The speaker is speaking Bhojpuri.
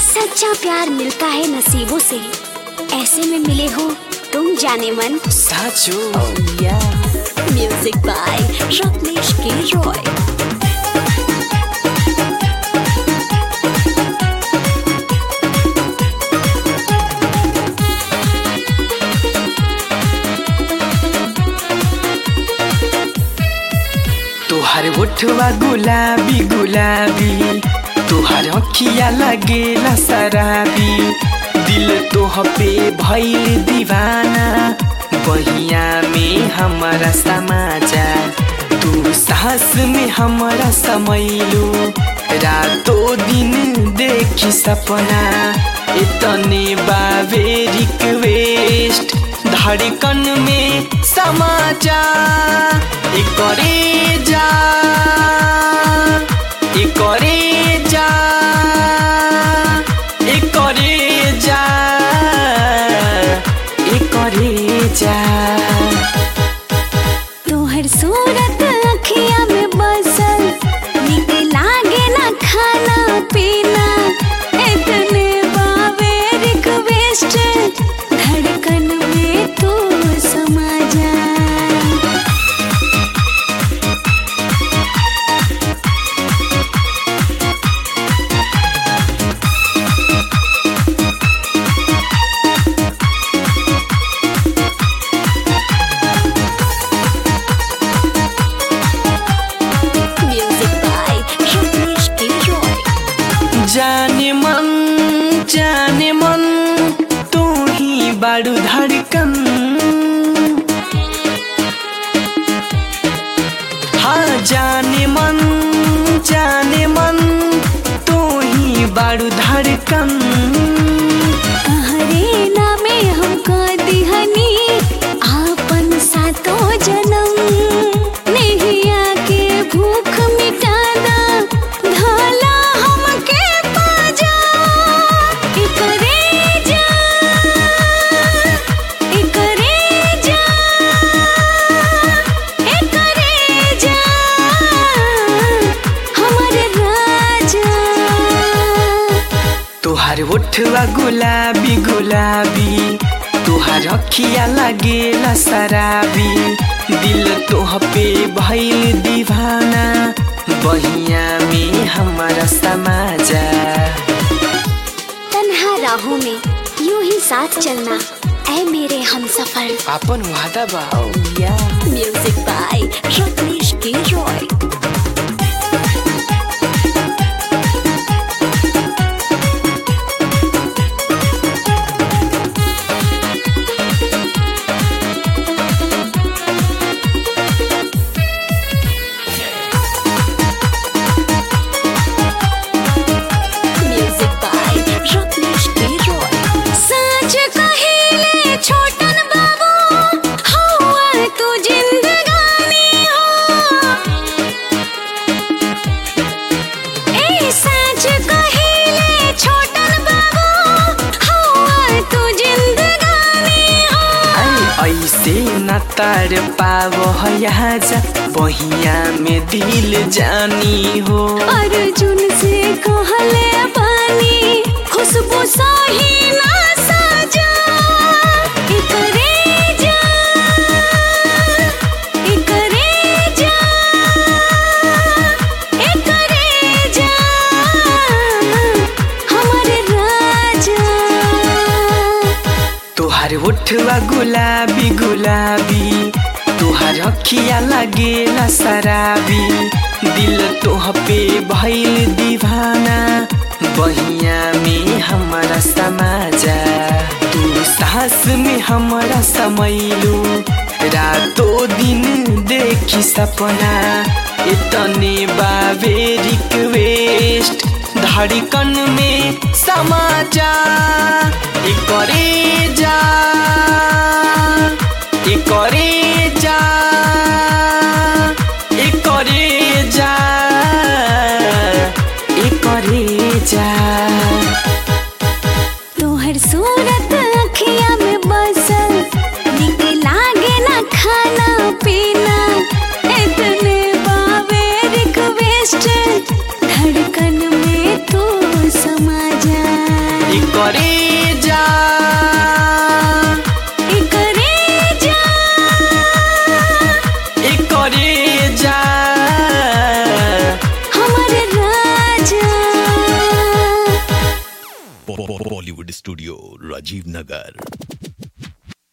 सच्चा प्यार मिलता है नसीबों से ऐसे में मिले हो तुम जाने मन साँचो म्यूजिक बाय रत्नेश के रॉय तोहार ओठवा गुलाबी गुलाबी तोहार अखिया लगेला शराबी दिल तोह पे भइल दीवाना बहिया में हमारा समाजा तू सास में हमारा समैलू रातो दिन देखी सपना इतने बावे रिक्वेस्ट धड़कन में समाजा एकरे जा एकरे जा एकरे जा एकरे जा तोहर सूरत अखिया में बसल निक लागे ना खाना पीना इतने बावे रिक्वेस्ट धड़कन में तू समा जा म्यूजिक बाय रत्नेश के रॉय जाने मन जाने मन तू ही बाडू धड़कन हाँ जाने मन जाने मन तू ही बाडू धड़कन तहरे नामे हमको दिहनी आपन सातो जन्म नैया के भूख मिटादा धाला हमके पाजा एकरे जा एकरे जा एकरे जा हमर राजा तोहार ओठवा गुलाबी गुलाबी तोहार अखिया लागेला शराबी दिल तोह पे भइल दीवाना बहिया में हमारा समाजा तन्हा राहों में यूं ही साथ चलना ऐ मेरे हम सफर आपन वादा बा म्यूजिक बाय रत्नेश के रॉय म्यूजिक बाय रत्नेश के रॉय सच कहिले छोटन बाबू हवा तू जिंदगानी हो ए सच कहिले छोटन बाबू हवा तू जिंदगानी हो आई ऐसे न तार पाव यहाँ जा बहिया में दिल जानी हो अर्जुन से कहले पानी खुशबू सही ना साजा एकरे जा एकरे जा एकरे जा हमर राजा तोहार ओठवा गुलाबी गुलाबी तोहार अखिया लागेला शराबी दिल तोह पे भइल दीवाना बहिया में हमारा समाजा तू सास में हमारा समैलू रातो दिन देखी सपना इतने बावे रिक्वेस्ट धड़कन में समाजा एकरे जा एकरे जा एकरे जा एकरे जा तोहर सूरत अखिया में बसल निक लागे ना खाना पीना इतने बावे रिक्वेस्ट धड़कन में तू समा जा करे जा करे जा ए करे जा हमारे राजा बॉलीवुड स्टूडियो राजीव नगर